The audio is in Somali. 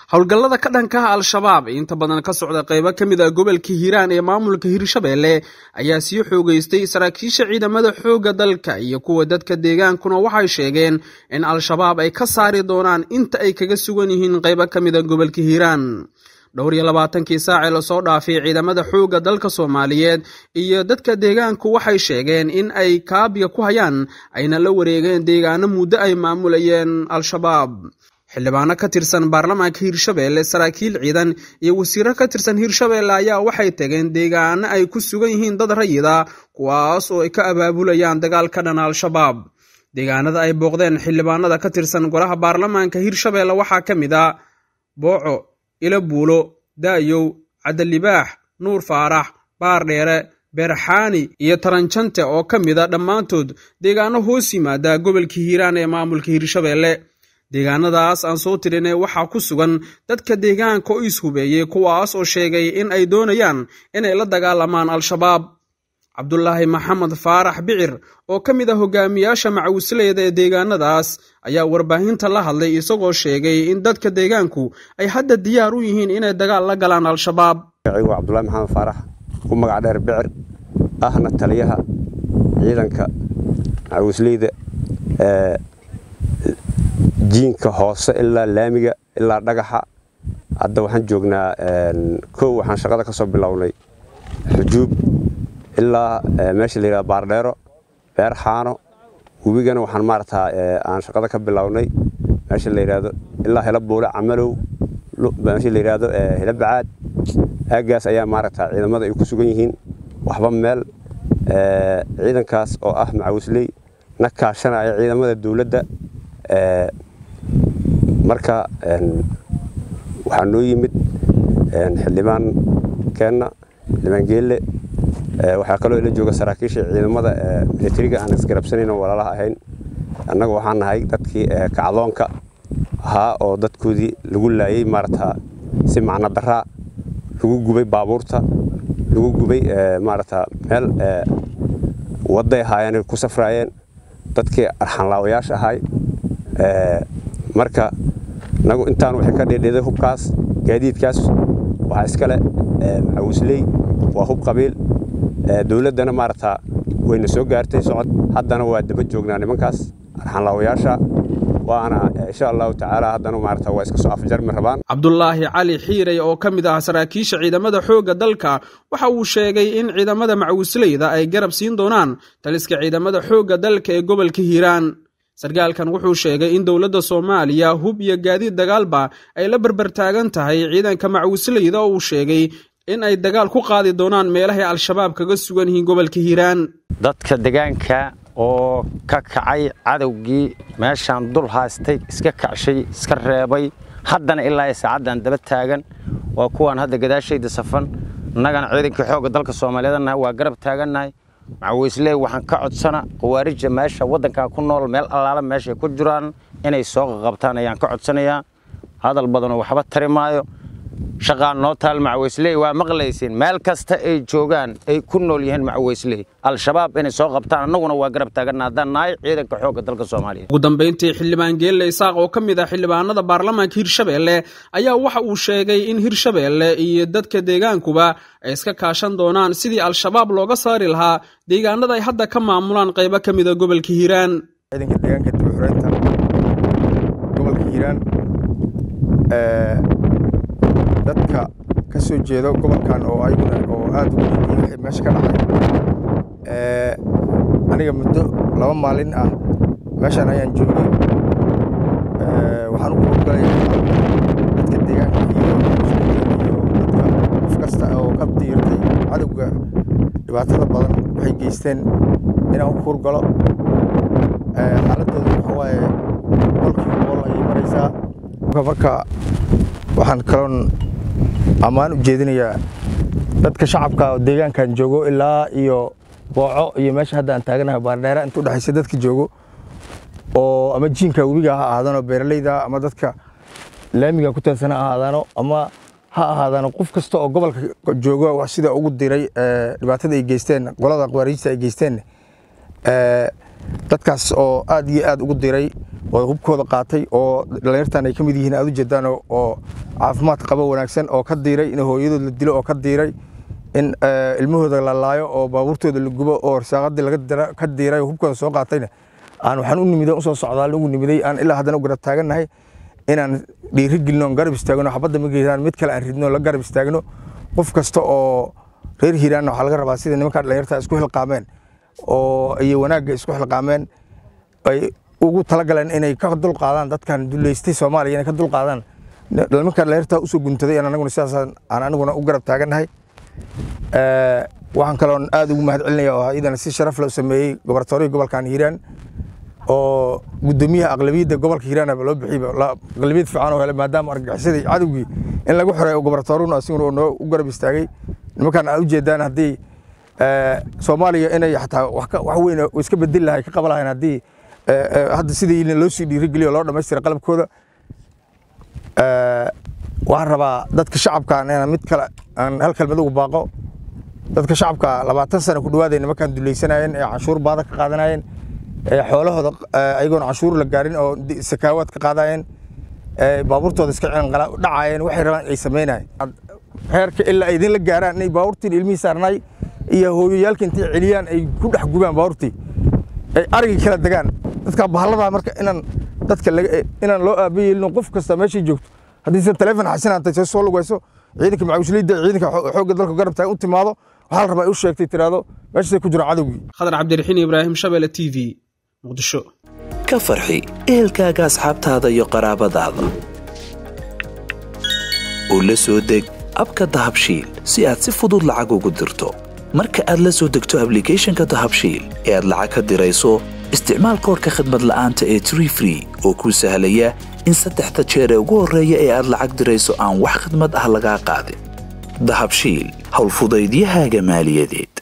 howlgallada ka dhankaha al-shabaab ee inta badan ka socda qaybo ka mid ah gobolka hiiraan ee maamulka hirshabeelle ayaa sii xoogeystay saraakiisha ciidamada xoogga dalka iyo kuwa dadka deegaankuna waxay sheegeen in al-shabaab ay ka saari doonaan inta ay kaga sugan yihiin qaybo ka mid a gobolka hiiraan dhowr iyo labaatankii saacee lasoo dhaafay ciidamada xoogga dalka soomaaliyeed iyo dadka deegaanku waxay sheegeen in ay kaabiga ku hayaan ayna la wareegeen deegaano muddo ay maamulayeen al-shabaab xildhibaano ka tirsan baarlamaanka hirshabeelle saraakiil ciidan iyo wasiiro ka tirsan hirshabeelle ayaa waxay tageen deegaano ay ku sugan yihiin dad rayida kuwaas oo ay ka abaabulayaan dagaal ka dhana al-shabaab deegaanada ay booqdeen xildhibaanada ka tirsan golaha baarlamaanka hirshabeelle waxaa ka mid a booco ilo buulo da'yow cabdilibaax nuur faarax baardheere beerxaani iyo taranjante oo ka mid a dhammaantood deegaano hoos yimaada gobolka hiiraan ee maamulka hirshabeelle deegaanadaas aan soo tirinay waxaa ku sugan dadka deegaanka oo ishubeeyey kuwaas oo sheegay in ay doonayaan inay la dagaalamaan al-shabaab cabdulaahi maxamed faarax bicir oo ka mid ah hogaamiyaasha macawisleyda ee deegaanadaas ayaa warbaahinta la hadlay isagoo sheegay in dadka deegaanku ay hadda diyaar u yihiin inay dagaal la galaan al-shabaab waa cabdulahi maxamed faarax ku magac dheer bicir ahna taliyaha ciidanka macawisleyda ee jiinka hoose ilaa laamiga ilaa dhagaxa hadda waxaan joognaa kow waxaan shaqada ka soo bilownay xujuub ilaa meesha la yidhahdo baardheero beer xaano webigana waxaan maaragtaa aan shaqada ka bilownay meesha la yidhahdo ilaa helo buule camalow meesha la yidhahdo helo bacaad aaggaas ayaa maaragtaa ciidamada ay ku sugan yihiin waxba meel ciidankaas oo ah macawisley na kaashanaya ciidamada dowladda marka waxaa noo yimid xildhibaan keenna xildhibaan geelle waxaa kaloo ila jooga saraakiisha ciidamada militariga aan isgarabsanayn oo walaalaha ahayn annaga waxaan nahay dadkii kacdoonka ahaa oo dadkoodii lagu laayey maarata si macno daraa lagu gubay baabuurta lagu gubay maarata meel wadday ahaayeen ku safraayeen dadkii arxanlaawayaasha ahay marka nagu intaan waxay ka dhedheeday hubkaas gaadiidkaas waxaa iskale macawisley waa hub qabiil dowladdana maarata wayna soo gaartay socod haddana waa daba joognaa nimankaas arxanlaawayaasha waana insha allahu tacaala haddana maarata waa iska soo afjarmi rabaan cabdulaahi cali xiirey oo ka mid ah saraakiisha ciidamada xoogga dalka waxa uu sheegay in ciidamada macawisleyda ay garab siin doonaan taliska ciidamada xoogga dalka ee gobolka hiiraan sarkaalkan wuxuu sheegay in dowladda soomaaliya hub iyo gaadiid dagaalba ay la berbertaagan tahay ciidanka macawisleyda oo uu sheegay in ay dagaal ku qaadi doonaan meelahay al-shabaab kaga sugan yihiin gobolka hiiraan dadka degaanka oo ka kacay cadowgii meeshaan dul haystay iska kacshay iska reebay haddana ilaa saacaddan daba taagan waa kuwaan hadda gadaashayda safan innagana ciidankii xoogga dalka soomaaliyeednahay waa garab taagannahay macawisley waxaan ka codsana khawaarija meesha waddankan ku nool meel allaala meeshay ku jiraan inay soo qaqabtaan ayaan ka codsanayaa hadal badanoo waxba tari maayo shaqaan noo taal macawisley waa maqlaysiin meel kasta ay joogaan ay ku nool yihiin macawisley al-shabaab inay soo qabtaan annaguna waa garab taaganna haddaan nahay ciidanka xoogga dalka soomaaliya ugu dambayntii xildhibaan geelle isaaq oo ka mid ah xildhibaanada baarlamaanka hirshabeelle ayaa waxa uu sheegay in hirshabeelle iyo dadka deegaankuba ay iska kaashan doonaan sidii al-shabaab looga saari lahaa deegaanada ay hadda ka maamulaan qaybo ka mida gobolka hiiraan ciidanka deegaanka dibxureynta gobolka hiiraan dadka ka soo jeedo gobolkan oo ayaguna oo aad ugu yihiin wixii meesha ka dhacay aniga muddo laba maalin ah meeshaan ayaan joogay waxaan u kuurgalaya dadka deegaanka iyo iyo dadka qof kasta oo ka diirtay cadowga dhibaatada badan waxay geysteen inaan u kuurgalo xaaladooda waxa waaye boqolkiiba boqol ayay maraysaa marka waxaan kaloon ammaan u jeedinayaa dadka shacabka oo deegaankan joogo ilaa iyo booco iyo meesha hadda aan taaganahay baardheera inta udhexaysa dadka joogo oo ama jiinka webiga ha ahaadaano beeraleyda ama dadka laamiga ku teedsana ha ahaadaano ama ha ahaadaano qof kasta oo gobolka joogo sida ugu diray dhibaatada ay geysteen qolada qawaariijta ay geysteen dadkaas oo aad iyo aad ugu diray oo hubkooda qaatay oo dhallinyartan ay ka mid yihiin aad u jeedaan oo caafimaad qabo wanaagsan oo ka diiray in hooyadood la dilo oo ka diiray in ilmahooda la laayo oo baabuurtooda la gubo oo arsaaqadii laga ka diiray oo hubkooda soo qaatayna aan waxaan u nimiday usoo socdaal ugu nimiday aan ilaa haddana u garab taagannahay inaan dhiiri gelino garab istaagno xabadda ma geedaan mid kale aan ridno la garab istaagno qof kasta oo reer hiiraanna waxaa laga rabaa sida nimanka dhallinyarta isku xilqaameen oo iyo wanaagga isku xilqaameen ay ugu talagaleen inay ka dulqaadaan dadkan duleystay soomaaliya inay ka dulqaadaan nimanka dhallinyarta usoo guntaday aan anaguna sidaas aan aniguna u garab taagannahay waxaan kaloon aad ugu mahad celinaya oo iyadana si sharaf leh u sameeyey gobartoorihii gobolkan hiiraan oo gudoomiyaha aqlabiyadda gobolka hiiraan loo bixiyba aqlabiyad fiican oo hele maadaama argagixisadii cadowgii in lagu xiray gobartooruna asiguna noo u garab istaagay nimankan aad u jeedaan haddii soomaaliya inay xataa wax weyn iska bedeli lahay ka qaba lahayn haddii hadda sidii loo sii dhiirigeliyo loo dhammaystira qalabkooda waxaan rabaa dadka shacabka inaan mid kale aan hal kelmad ugu baaqo dadka shacabka labaatan sano ku dhawaaday nimankan dulaysanayeen ee canshuur baada ka qaadanayeen ee xoolahooda ayagoon canshuur la gaarin oo sakaawaad ka qaadayeen baabuurtooda iska dhacayeen waxay rabaan ay sameynayeen heerka ilaa ay idinla gaaraan inay baabuurtiin ilmihii saarnay iyo hooyoyaalka intay celiyaan ay ku dhex gubaan baabuurtii ay arigii kala degaan dadka bahalladaa marka inaan dadka inaan loo aabayeelino qof kasta meeshay joogto haddii se taleefon xasinaantay soo soo lugayso ciidanka macawisliyadda ciidanka xoogga dalka garab tahay u timaado waxaa la rabaa ay u sheegtay tiraahdo meeshaasay ku jiro cadowgii khadar cabdiraxiin ibraahim shabele t v muqdisho ka farxi ehelkaaga asxaabtaada iyo qaraabadaada oo la soo deg abka dahabshiil si aad si fudud lacag ugu dirto marka aad la soo degto ablicathonka dahabshiil ee aad lacag ka dirayso isticmaal koorka khadmad la'aanta ee tree free oo kuu sahlaya in saddexda jeer ee ugu horreeya ee aad lacag dirayso aan wax khidmad ah lagaa qaadin dahabshiil howlfudaydiyahaaga maaliyadeed